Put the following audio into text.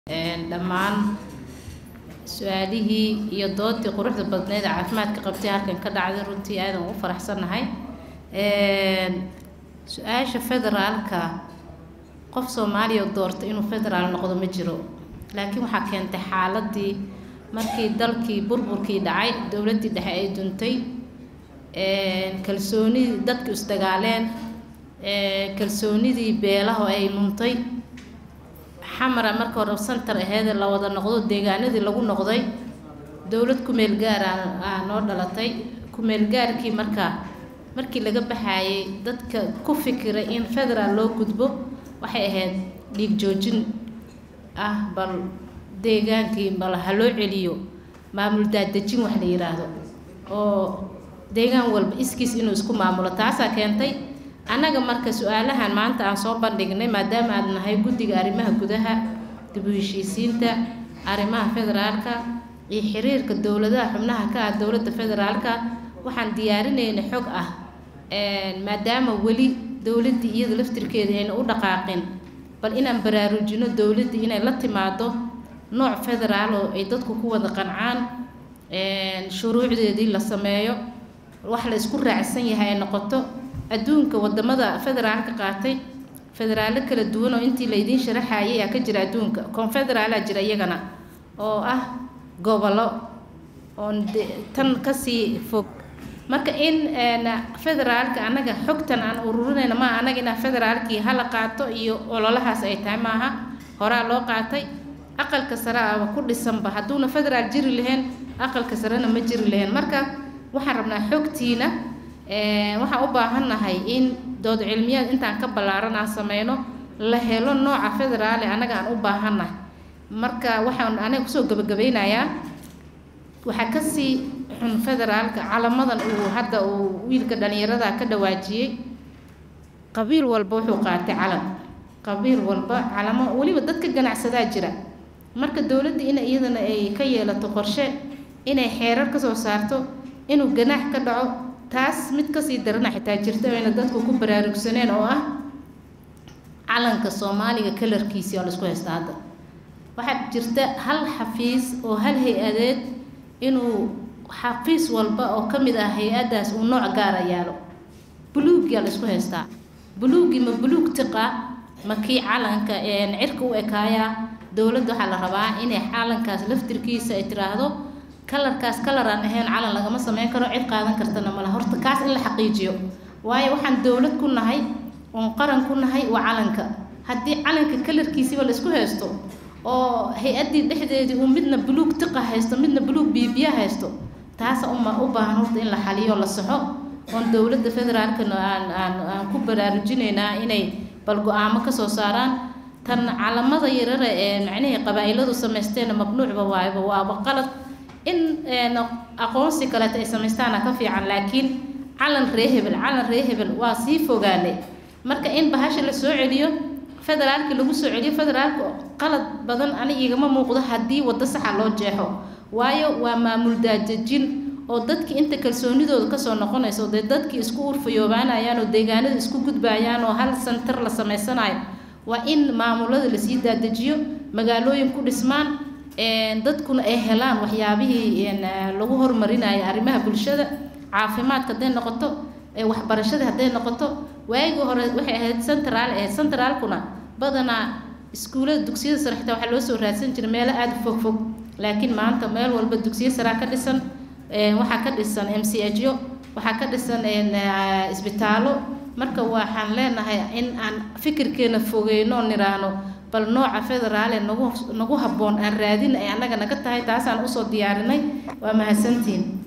dhammaan su-aalihii iyo doodii quruxda badneed ee caafimaadka qabtay halkan ka dhacday runtii aadan ugu faraxsannahay su-aasha federaalka qof soomaaliya doorta inuu federaal noqdo ma jiro laakiin waxaa keentay xaaladii markii dalkii burburkii dhacay dowladdii dhexe ay duntay kalsoonidii dadku isdagaaleen kalsoonidii beelaha ay luntay xamara marka hore santar aheedee la wada noqdo deegaanadii lagu noqday dowlad kumeel gaar aa noo dhalatay kumeel gaarkii markaa markii laga baxaayay dadka ku fikiray in federaal loo gudbo waxay ahayd dhiig joojin ah bal deegaankii bal ha loo celiyo maamul daadejin wax la yidhaahdo oo deegaan walba iskiis inuu isku maamulo taasaa keentay annaga marka su-aalahan maanta aan soo bandhignay maadaama aad nahay guddiga arrimaha gudaha dib u heshiisiinta arrimaha federaalka iyo xiriirka dowladaha xubnaha ka ah dowladda federaalka waxaan diyaarinaynay xog ah maadaama weli dowladdii iyada laftirkeeda ayna u dhaqaaqin bal inaan baraarujino dowladdii inay la timaado nooc federaal oo ay dadku ku wada qancaan shuruucdeedii la sameeyo wax la isku raacsan yahay ay noqoto adduunka wadamada federaalka qaatay federaallo kala duwan oo intii laydiin sharaxayay aa ka jira adduunka confederaalaa jira iyagana oo ah gobollo oon tan kasii fog marka in federaalka annaga xogtan aan ururinayna maa annaga inaa federaalkii hala qaato iyo ololahaas ay tahay maaha horaa loo qaatay aqalka sare aba ku dhisanba hadduuna federaal jiri lahayn aqalka sarena ma jiri lahayn marka waxaan rabnaa xogtiina waxaan u baahannahay in dood cilmiyaad intaan ka ballaaran aan sameyno la helo nooca federaale annaga aan u baahannahay marka waxaan aniga kusoo gabagabeynayaa waxaa kasii xun federaalka calamadan uu hadda uu wiilka dhalinyarada ka dhawaajiyey qabiil walba wuxuu qaatay calam qabiil walba calamo weliba dadka ganacsadaa jira marka dowladda in iyadana ay ka yeelato qorshe inay xeerar kasoo saarto inuu ganaax ka dhaco taas mid kasii darana xitaa jirta ayna dadku ku baraarugsaneen oo ah calanka soomaaliga kalarkiisii oo laisku haysta hadda waxaa jirta hal xafiis oo hal hay-adeed inuu xafiis walba oo ka mid ah hay-addaas uu nooc gaara yaalo buluugyaa laisku haystaa buluuggii ma buluug tiqa ma kii calanka cirka u ekaayaa dowladda waxaa la rabaa inay calankaas laftirkiisa ay tiraahdo kalarkaas kalar aan ahayn calan lagama sameyn karo cid qaadan kartana mala horta kaas in la xaqiijiyo waayo waxaan dowlad ku nahay oon qaran ku nahay waa calanka haddii calanka kalarkiisiba laisku haysto oo hay-addii dhexdeedii uu midna buluug tiqa haysto midna buluug biibiya haysto taasa uma u baahan horta in la xaliyo la saxo oon dowladda federaalkana aan aan aan ku baraarujinaynaa inay bal go-aamo kasoo saaraan tan calamada yarara ee macnihii qabaa-iladu samaysteena mamnuucba waayba waaba qalad in aqoonsi kaleeta ay samaystaana ka fiican laakiin calan ree hebel calan ree hebel waa sii fogaanay marka in bahasha la soo celiyo federaalkii lagu soo celiyo federaalka qalad badan ani igama muuqdo haddii waddo saxa loo jeexo waayo waa maamul daajejin oo dadkii inta kalsoonidooda kasoo noqonayso dee dadkii isku urfayoobaanayaan oo deegaanada isku gudbayaan oo hal santar la samaysanayo waa in maamulada lasii daadejiyo magaalooyin ku dhismaan dadkuna ay helaan waxyaabihii lagu horumarinayo arrimaha bulshada caafimaadka hadday noqoto waxbarashada hadday noqoto waagii hore waxay ahayd centraal ahayd centraalkuna badanaa iskuullada dugsiyada sare xitaa waxaa loo soo raadsan jiray meelo aada u fog fog laakiin maanta meel walba dugsiyo saraa ka dhisan waxaa ka dhisan m c h o waxaa ka dhisan isbitaallo marka waxaan leenahay in aan fikirkeena fogeyno oo niraahno bal nooca federaale nagu nagu habboon aan raadin ay annaga naga tahay taasaan usoo diyaarinay waa mahadsantiin